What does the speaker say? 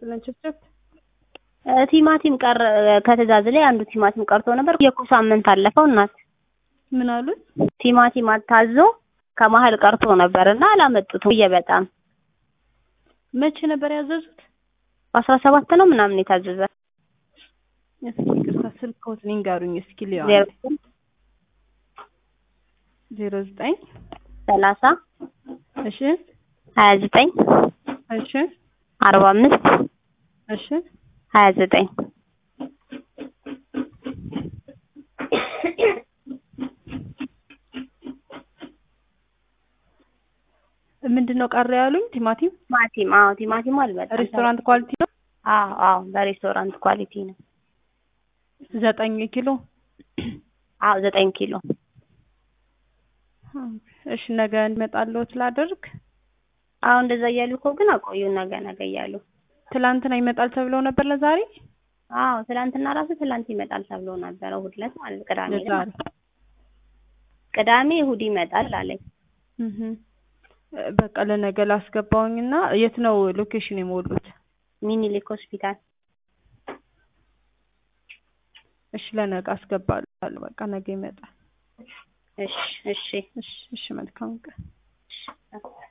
ስለንችብችብ ቲማቲም ቀረ ከትእዛዝ ላይ አንዱ ቲማቲም ቀርቶ ነበር። የኮ ሳምንት አለፈው እናት ምን አሉት? ቲማቲም አታዞ ከመሀል ቀርቶ ነበር እና አላመጡትም። ብዬ በጣም መቼ ነበር ያዘዙት? በአስራ ሰባት ነው ምናምን የታዘዘ እስኪ ይቅርታ ስልክዎት ንገሩኝ እስኪ ሊሆን ዜሮ ዜሮ ዘጠኝ ሰላሳ እሺ ሀያ ዘጠኝ እሺ አርባ አምስት እሺ ሀያ ዘጠኝ ምንድን ነው ቀረ ያሉኝ? ቲማቲም ቲማቲም አዎ ቲማቲሙ አልመጣም። ሬስቶራንት ኳሊቲ ነው። አዎ አዎ በሬስቶራንት ኳሊቲ ነው። ዘጠኝ ኪሎ አዎ ዘጠኝ ኪሎ እሺ ነገ እንመጣለሁት ላደርግ። አዎ እንደዛ እያሉ እኮ ግን አቆዩን ነገ ነገ እያሉ ትላንትና ይመጣል ተብለው ነበር ለዛሬ አዎ ትላንትና ራሱ ትላንት ይመጣል ተብሎ ነበረ እሑድ ዕለት ማለት ቅዳሜ ዕለት ለዛሬ ቅዳሜ እሑድ ይመጣል አለኝ። እህ በቃ ለነገ ላስገባውኝና የት ነው ሎኬሽን የሞሉት? ሚኒሊክ ሆስፒታል እሺ ለነገ አስገባለሁ። በቃ ነገ ይመጣል። እሺ እሺ እሺ እሺ መልካም ቀን። እሺ